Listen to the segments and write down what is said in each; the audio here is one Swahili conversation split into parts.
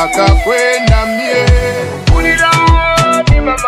nataka kwenda mie Unidani mama,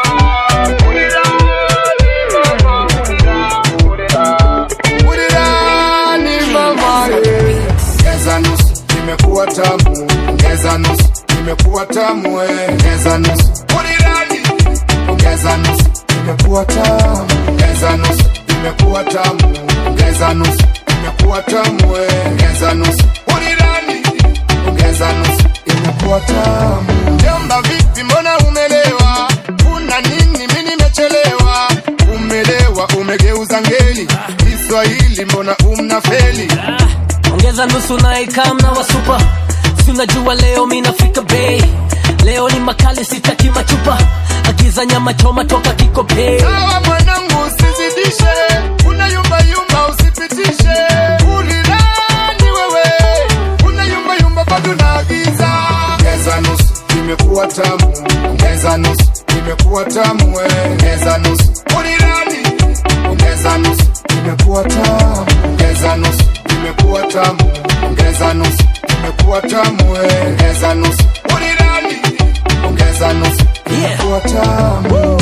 unidani mama, unidani, unidani mama, eh. Ongeza nusu imekuwa tamu, ongeza nusu imekuwa tamu, eh. ongeza nusu unidani, ongeza nusu imekuwa tamu, ongeza nusu imekuwa tamu, ongeza nusu imekuwa tamu, eh. ongeza nusu unidani, ongeza nusu imekuwa tamu. Mjomba vipi, mbona umelewa? Una nini? Mi nimechelewa. Umelewa, umegeuza ngeli. Kiswahili mbona umna feli? ongeza nusu na ikamna wasupa si unajua leo minafika bei leo ni makali sitaki machupa agiza nyama choma toka kikopei Sawa mwanangu, usizidishe, una yumba yumba, usipitishe. Ulilani wewe, una yumba yumba, bado naagiza. Ongeza nusu, imekuwa tamu. Ongeza nusu, imekuwa tamu. eh. Ongeza nusu, ulilani. Ongeza nusu, imekuwa tamu. Ongeza nusu, imekuwa tamu. Ongeza nusu, imekuwa tamu. eh. Ongeza nusu, ulilani. Ongeza nusu, imekuwa tamu.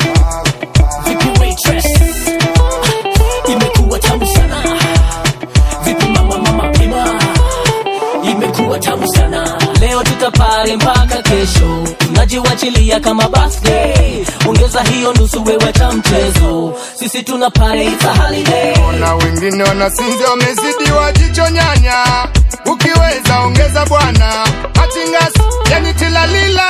vipi waitress imekuwa tamu sana vipi mama mama pima imekuwa tamu sana leo tutapare mpaka kesho tunajiwachilia kama birthday ongeza hiyo nusu wewe cha mchezo sisi tuna pare it's a holiday na wengine wanasinzia wamezidiwa jicho nyanya ukiweza ongeza bwana hatingasi yani tilalila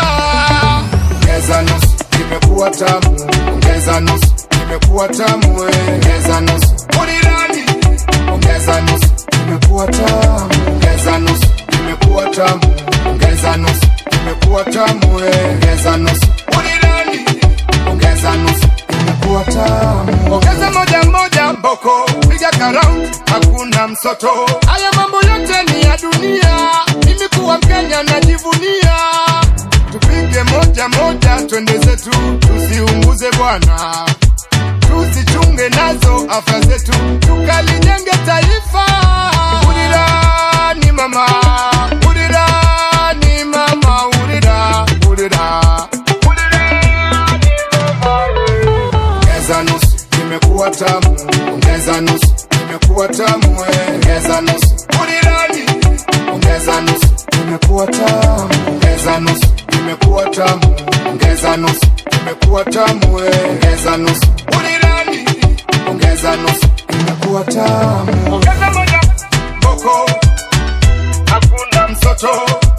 ongeza nusu imekuwa tamu ongeza nusu imekuwa tamu eh. ongeza nusu unirani ongeza nusu imekuwa tamu ongeza nusu imekuwa tamu ongeza nusu imekuwa tamu eh. ongeza nusu unirani ongeza nusu imekuwa tamu ongeza moja moja mboko piga karaundi hakuna msoto haya mambo yote ni ya dunia mimi kuwa mkenya najivunia tupige moja moja twende zetu tusiunguze bwana tusichunge nazo afya zetu tukalijenge taifa urirani mama urirani mama urira urira ongeza nusu imekuwa tamu ongeza nusu imekuwa tamu eh. ongeza nusu urirani ongeza nusu imekuwa tamu ongeza nusu imekuwa tamu ongeza nusu imekuwa tamu eh. ongeza nusu urirani ongeza nusu imekuwa tamu ongeza moja mboko hakuna msoto